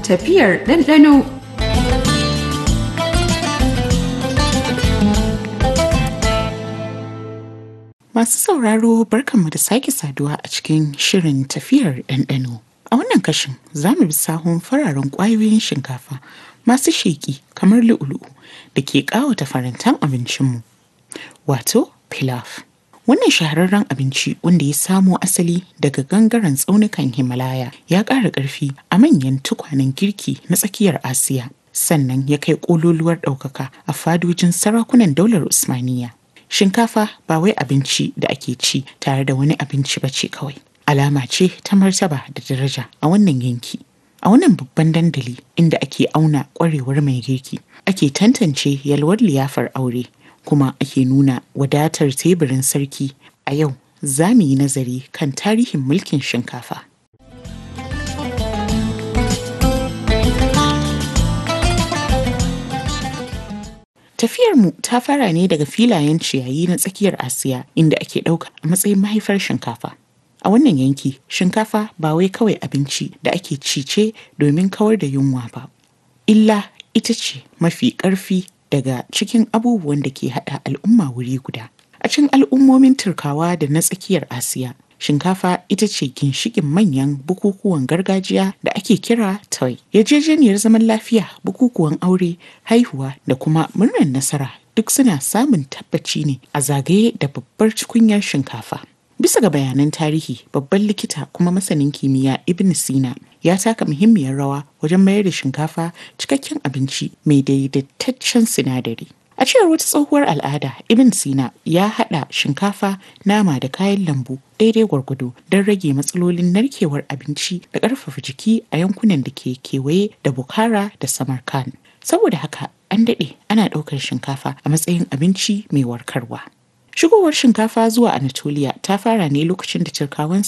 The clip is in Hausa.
Tafiyar ɗanɗano Masu sauraro barkanmu da sake saduwa a cikin shirin tafiyar ɗanɗano. A wannan kashin za mu bi sahun fararen ƙwayoyin shinkafa masu sheƙi kamar lu'ulu'u da ke ƙawata farantan abincinmu. Wato pilaf. Wannan shahararren abinci wanda ya samo asali daga gangaren tsaunukan Himalaya ya ƙara ƙarfi a manyan tukwanen girki na tsakiyar Asiya. Sannan ya kai ƙololuwar ɗaukaka a fadojin sarakunan daular Usmaniya. Shinkafa ba wai abinci da ake ci tare da wani abinci ba ce kawai. Alama ce ta martaba da daraja a wannan yanki. A wannan babban dandali inda ake auna ƙwarewar mai girki, ake tantance yalwar liyafar aure, kuma ake nuna wadatar teburin sarki. A yau za mu yi nazari kan tarihin mulkin shinkafa. Tafiyarmu ta fara ne daga filayen ciyayi na tsakiyar Asiya inda ake ɗauka a matsayin mahaifar shinkafa. A wannan yanki, shinkafa ba wai kawai abinci da ake ci ce domin kawar da yunwa ba. Illa ita ce mafi ƙarfi daga cikin abubuwan da ke haɗa al'umma wuri guda. A cikin al'ummomin Turkawa da na tsakiyar Asiya, shinkafa ita ce ginshiƙin manyan bukukuwan gargajiya da ake kira toy. Yarjejeniyar zaman lafiya, bukukuwan aure, haihuwa da kuma murnar nasara duk suna samun tabbaci ne a zagaye da babbar tukunyar shinkafa. Bisa ga bayanan tarihi, babban likita kuma masanin kimiyya Ibn Sina ya taka muhimmiyar rawa wajen mayar da shinkafa cikakken abinci mai daidaitaccen sinadari. A cewar wata tsohuwar al'ada, Ibn Sina ya haɗa shinkafa, nama da kayan lambu daidai gwargwado don rage matsalolin narkewar abinci da ƙarfafa jiki a yankunan da ke kewaye da Bukhara da Samarkand. Saboda haka an daɗe ana ɗaukar shinkafa a matsayin abinci mai warkarwa. Shigowar shinkafa zuwa Anatolia ta fara ne lokacin da Turkawan